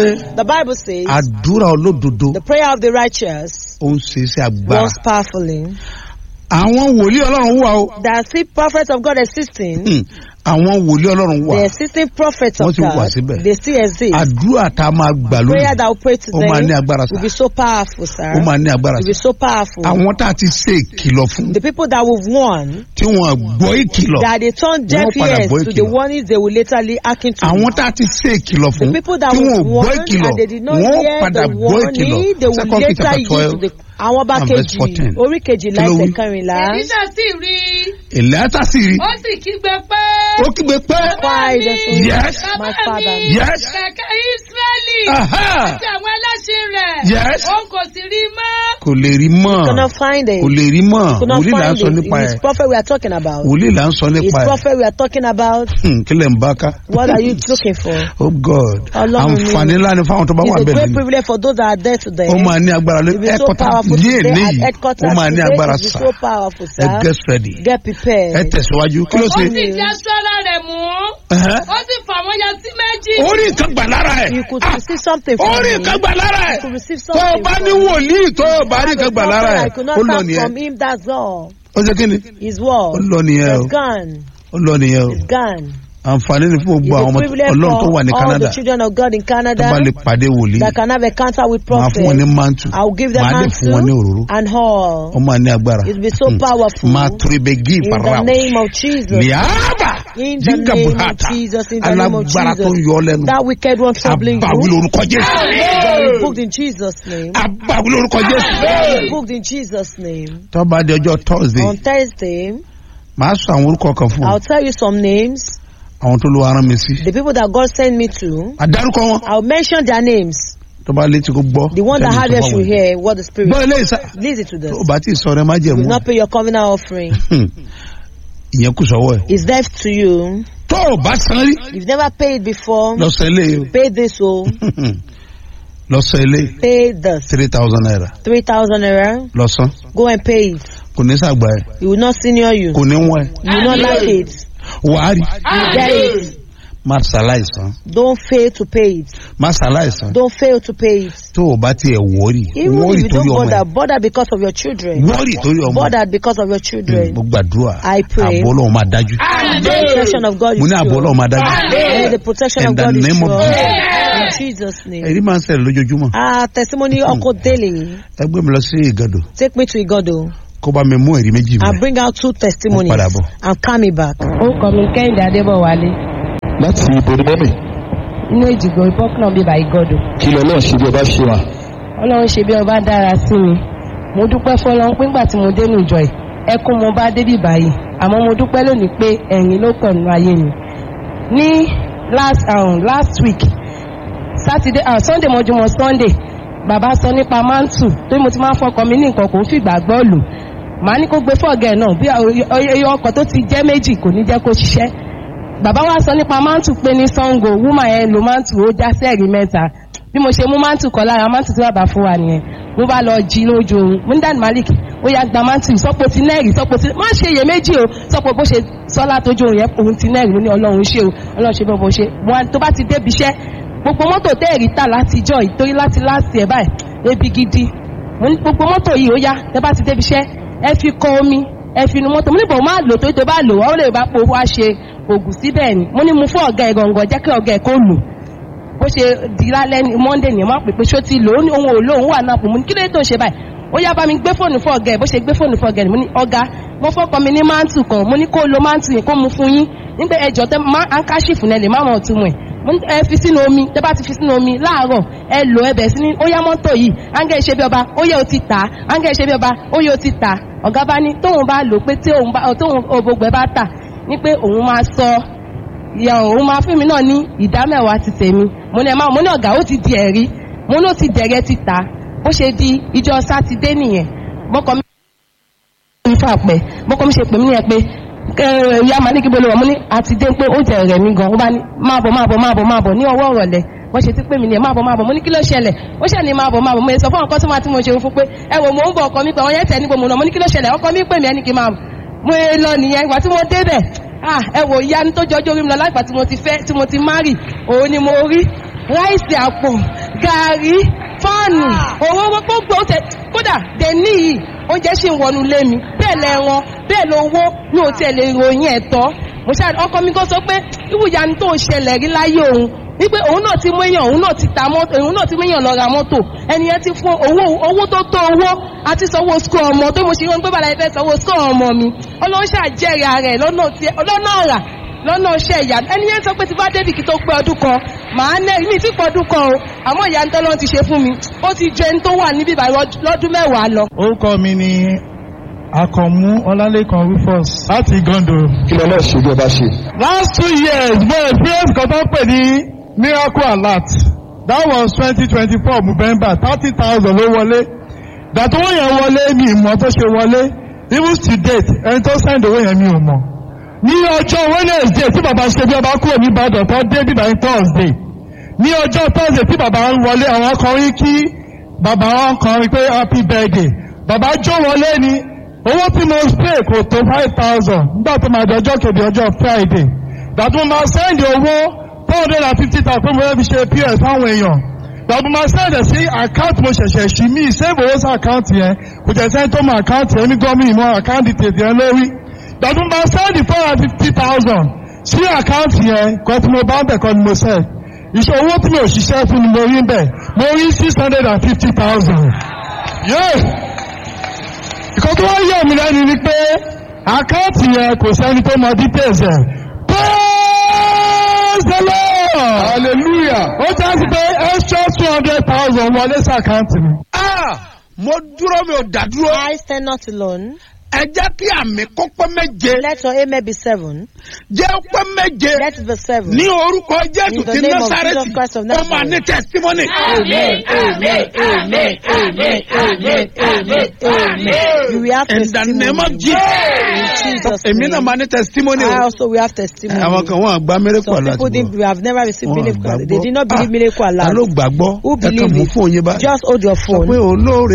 The Bible says àdúrà olódodo the prayer of the righteous ó ń ṣe iṣẹ́ agbára. works powerfully. àwọn wòlíì ọlọ́run wà o. There are still prophets of God existing. Hmm. àwọn wòlíì ọlọ́run wà. The existing prophets Wọ́n of ti wà God, síbẹ̀. they still exist. àdúrà tá a máa gbà Prayer lónìí that will pray ó máa ní today agbára will sá. be so powerful, sir. ó máa ní agbára Will be sá. so powerful. àwọn tá a ti ṣe ìkìlọ̀ fún The people that we've won, tí wọ́n gbọ́ ìkìlọ̀. that they turn deaf Wọ́n padà ears gbọ́ to the ìkìlọ̀. warnings they will laterly hearken to. àwọn tá a ti ṣe ìkìlọ̀ The fún people that tí we've wọ́n gbọ́ won ìkìlọ̀ and they did not wọ́n hear padà the gbọ́ ìkìlọ̀ warning, they will second king later chapter use twelve the àwọn ọba and verse kejì 14. orí kejìlá Kí ló ẹsẹ̀ wí? kẹrìnlá. èlíṣà sì rí i èlẹ́tà sì rí ó sì kígbe pé. ó kígbe pé Why the son- Yes. my bàbá father. mi Yes. kẹ̀kẹ́ ísírẹ́lì Aha. àti àwọn ẹlẹ́sìn rẹ̀ Yes. òun kò sì rí i mọ́. kò lè rí mọ́ Cannot find it. kò lè rí mọ́ Could not wòlíì là ń find sọ it. nípa It's ẹ̀ prophet we are talking about. wòlíì là ń sọ It's nípa ẹ̀ prophet we are talking about. Hmm, kí lẹ̀ ń bá ká. What are you looking for? oh god Ọlọ́run mi. àǹfààní ńlá ni fáwọn tó bá wà It's a bẹ́ẹ̀ great lẹ́nu privilege for those that are there today. ó máa ní agbára lé It will be so ẹ̀kọ́tà powerful ní today èlé at yìí headquarters ó máa ní today. agbára It will be sá so powerful, ẹ sir. get ready Get ẹ prepared. tẹ̀síwájú kí ló ó ṣe. sì di aṣọ ara rẹ̀ mú Ẹ̀hẹ́. ó sì fà wọ́n ya sí méjì. ó rí nǹkan gbà lára ẹ̀ You could Ah, receive something ó from rí him. nǹkan gbà lára ẹ̀ You could receive tó o something bá from ní him. wòlíì tó o bá rí Have a nǹkan gbà lára prophet ẹ̀ I could ó not lọ start nìyẹn from him, that's all. ó ṣe kí ni His word. ó lọ nìyẹn o It's gone. ó lọ nìyẹn o It's gone. àǹfààní ni fún It's gbogbo àwọn a privilege ọlọ́run tó wà ní for all Canada the children of God in tó Canada bá lè pàdé wòlíì that can have encounter with máa fún wọn ní prophets. mantu I will give them máa dẹ̀ fún wọn ní òróró mantle and all. ó máa ní agbára It will be so Hmm. powerful. máa turibegi In the farao name of Jesus. liaba In the jinga name of buhata Jesus. In the name of alágbára tó ń Jesus. yọ ọ lẹ́nu That wicked one troubling abawi you. lórúkọ jésù That is booked in Jesus' name. abawi lórúkọ jésù That is booked in Jesus' name. tó bá di ọjọ́ thursday On Thursday, màá sọ àwọn orúkọ kan fún ọ I'll tell you some names. àwọn tó lọ arán mi sí The people that God sent me to, àdárúkọ wọn I'll mention their names. tó bá létí kó gbọ́ The one that tẹ́lẹ̀ had sọ ears fáwọn should èèyàn. hear what the Spirit gbọ́ eléyìí sá Listen to this. tó o bá tí ì sọ rẹ má You jẹ̀mú will not pay your covenant offering. ìyẹn kù sọ́wọ́ ẹ̀ It's left to you. tó o bá san rí You've never paid before. lọ́sọ̀ eléyìí Pay this, oh. o lọ́sọ̀ eléyìí Pay this. three thousand naira 3,000 naira. lọ́sàn Go and pay it. kò ní sàgbà ẹ̀ It will not senior you. kò ní wọ́n ẹ̀ You will not like it. wàá rí You get it. má ṣàláìsàn Don't fail to pay it. má ṣàláìsàn Don't fail to pay it. tó o bá tiẹ̀ wọ́ọ̀rì Even wọ́ọ̀rì if you torí don't ọmọ bother, ẹ̀ bother because of your children. wọ́ọ̀rì torí ọmọ ẹ̀ Bother because of your children. mo gbàdúrà I pray. àbọ̀ ọlọ́run máa dájú The protection of God mo is ní àbọ̀ sure. ọlọ́run máa dájú May the protection In of the God is name of sure. Jesus. In Jesus' name. èyí máa ń ṣẹlẹ̀ lójoojúmọ́ Ah, testimony Uncle Daily. ẹ gbé mi lọ sí ìgàdò Take me to Igodo. kó bá mi mú ẹ̀rí méjì I'll mi bring out two testimonies Mo padà bọ̀. and come me back. orúkọ mi kẹ́hìndé adébọ̀wálé láti ibo ni mọ́mì inú ìjìgbò ìbọ́kùnà bíbá ìgọ́dọ̀ kí lọ lọ́ọ̀ ṣe bí ọba ṣe wà. ọlọ́run ṣe bí ọba dára sí mi mo dúpẹ́ fọlọ́run pé ńgbà tí mo dé nìjọ ẹ̀ ẹkún mo bá débì báyìí àmọ́ mo dúpẹ́ lónìí pé ẹ̀yìn ló pọ̀ nínú ayé mi ní last um, last week saturday uh, sunday mọ́júmọ́ sunday bàbá sọ nípa mantu tó mo ti máa ń fọkàn mi ní nǹkan kò ń fìgbà gbọ́ lò màá ní kó gbé fọ́ọ̀gẹ̀ náà bí oye ọkọ̀ tó ti jẹ́ méjì kò ní jẹ́ kó ṣiṣẹ́ bàbá wa sọ nípa mantu pé ní sango woman yẹn lo mantu ó já sẹ́ẹ̀rì mẹ́ta bí mo ṣe mú mantu kọ lára mantu tí bàbá fún wa nìyẹn mo bá lọ jí lójú oorun mo ní dani malik ó yá gba mantu sọpọ ti nẹẹrì sọpọ ti má ṣe iyèméjì o sọpọ bó ṣe sọlá tójú oorun yẹn òun ti nẹẹrì mo ní ọlọ́run ṣe o ọlọ́run ṣe bọ́ bó ṣe wọn tó bá ti débi iṣẹ́ gbogbo mọ́tò tẹ́ẹ̀rì tà látijọ́ ìtorí láti láti ẹ̀ báyìí ebi gidi mo ní gbogbo mọ́tò yìí ó yá tẹ́ bá ti débi iṣẹ́ ẹ fi kọ omi ẹ fi nu mọ́tò mo ní bò má lò tó tó bá lò wọ́n lè bá po wá ṣe ògùn síbẹ̀ ni mo ní mu fún ọ̀gá ẹ̀ gàngàn jẹ́ kí ọ̀gá ẹ̀ kó lò bó ṣe di lálẹ́ ní monday ní ẹ̀ máa pè pé ṣó ti lò ó ní ohun òlò òun wà náà pò mo ní kí ló dé tó ń ṣe báyìí ó yá bá mi gbé fóònù fún ọ̀gá ẹ̀ bó ṣe gbé fóònù fún ọ̀gá ẹ̀ mo ní ọ̀gá mo fọ́kọ mi ní mántù kan mo ní kó lo mántù yẹn kó mu fún yín nígbà ẹjọ́ tẹ má ankáṣífù náà lè má mọ̀ ọ̀tún mu ẹ̀ mo ní ẹ fi sínú omi tẹ bá ti fi sínú omi láàárọ̀ ẹ lò ẹ bẹ̀ sí ní ó yá mọ́tò yìí áńgẹ́ ìṣe bí ọba ó yẹ ó ti tà áńgẹ́ ìṣe bí ọba ó yẹ ó ti tà ọ̀gá bá ní tóun bá lò pé tí òun bá tóun òbògbẹ́ bá tà ní pé òun máa sọ ìyá òun máa fún mi náà ní ìdá mẹ́wàá ti tèmi mo ní ẹ máa mo ní ọ̀gá ó ti di ẹ̀rí mo ní ó ti dẹ̀rẹ̀ ti tà bó ṣe di ìjọ sátidé nìyẹn bọ́kọ mi ń fà pẹ́ bọ́kọ mi ṣe pè mí nìyẹn pé ìyá màá ní kí bolo wà mo ní àti dé pé ó jẹ rẹ̀ mí gan ó bá ní máa bọ̀ máa bọ̀ máa bọ̀ máa bọ̀ ní ọwọ́ ọ̀rọ̀lẹ́ wọ́n ṣe ti pè mí nìyẹn máa bọ̀ máa bọ̀ mo ní kí ló ṣẹlẹ̀ ó ṣẹ̀ ní máa bọ̀ máa bọ̀ mo sọ fún ọkọ tó máa tí mo ṣe fún pé ẹ wò mo ń bọ̀ ọkọ mi pé àwọn yẹn tẹ̀ ní gbòmùnà mo ní kí ló ṣẹlẹ̀ ọkọ mi pè mí ẹni kí n máa mo lọ nìyẹn ìgbà tí mo débẹ̀ ah ẹ wò ìyá ní tó jọjọ́ orí mi lọ láìpẹ́ tí mo ti fẹ́ tí mo ti márì òun ni mo rí ráìsì àpò gàárì fáànù owó gbogbo ó tẹ kódà dèní yìí oúnjẹ ṣì ń wọnú lé mi bẹ́ẹ̀ lẹ́ran bẹ́ẹ̀ lówó mi ò tiẹ̀ lè ròyìn ẹ̀ tọ́ mo ṣáà ọkọ mi kan sọ pé ìwúyanu tó ń ṣẹlẹ̀ rí láyé òun wípé òun náà ti mú èèyàn òun náà ti ta mọ́tò òun náà ti mú èèyàn lọ ra mọ́tò ẹni yẹn ti fún owó owó tó tó owó àti sanwó skul ọmọ tó mo ṣe wọn pé bàlá ìfẹ́ sanwó skul ọmọ mi ọlọ́run ṣàjẹrìí ara ẹ̀ lọ́nà tí- lọ́nà ọ̀rà lọ́nà iṣẹ́ ìyá ẹni yẹn sọ pé ti bá débì kí tó pé ọdún kan màá nẹ́ mi ti pọ̀ ọdún kan o àmọ́ ìyá ntọ́lọ́ ti ṣe fún mi ó ti jẹ ẹni tó wà níbí báyìí lọ́dún mẹ́wàá lọ. orúkọ mi ni akànmú ọlálẹ́kan rufus láti gando. kí lọ́lọ́ ṣe bí ọba ṣe. last two years mo experience kan tó ń pè ní miracle alert that was twenty twenty four november thirty thousand ló wọlé gbàtọ́ wọ́n yẹn wọlé mi ìmọ̀ tó ṣe wọlé even to date ẹni tó send owó yẹn mi ò mọ̀ ní ọjọ́ wednesday tí bàbá ṣe bí ọba kúrò ní ìbàdàn tó dé bíbá ní thursday ní ọjọ́ thursday tí bàbá ń wọlé àwọn kan rí kí bàbá wọn kan rí pé happy birthday bàbá jó wọlé ni owó tí mo pay kò tó five thousand nígbà tó máa di ọjọ́ kejì ọjọ́ friday gbàtí mo máa send owó four hundred and fifty thousand pé mo fẹ́ fi ṣe ps fáwọn èèyàn gbàtí mo máa send ẹ̀ sí account mo ṣẹ̀ṣẹ̀ ṣí mí save owó sí account yẹn kò jẹ́ sẹ́ni tó mọ account yẹn ní gọ́ọ̀mì mọ account details yẹn lórí gbàtí mo máa send four hundred and fifty thousand sí account yẹn kọ́ tí mo bá ń bẹ̀ kọ́ ni mo send ìṣe owó tí mi ò ṣiṣẹ́ fún ni mo rí bẹ̀ mo rí six hundred and fifty thousand. ìkan tó wá yẹ̀ mí lẹ́nu ni pé àkáǹtì yẹn kò sẹ́ni tó mọ details ẹ̀. praise the lord hallelujah. ó jẹ́ sí pé extra two hundred thousand wọlé sí àkáǹtì mi. Ah, mo dúró mi ò dá dúró. I stand not alone. ẹ jẹ́ kí àmì kó pé méje. Let your amen be seven. jẹ́ pé méje. Let it be seven. ní orúkọ jésù In the ti name of násàrẹ́tì Jesus Christ of ó máa Nazareth. ní testimony. Amen, amen, amen, amen, amen, amen, amen. You will have in the testimony. name of In jesus. Jesus' èmi náà name. máa ní testimony I o. also will have testimony. àwọn kan wọn àgbá miracle Some people alert didn't, bọ̀. we have never received Wọn miracle. àgbàgbọ́. They did not believe Ah, miracle ta ló alert. gbàgbọ́ Who ẹ kàn believe mú it? fún yín báyìí. Just hold your sọ phone. pé olóore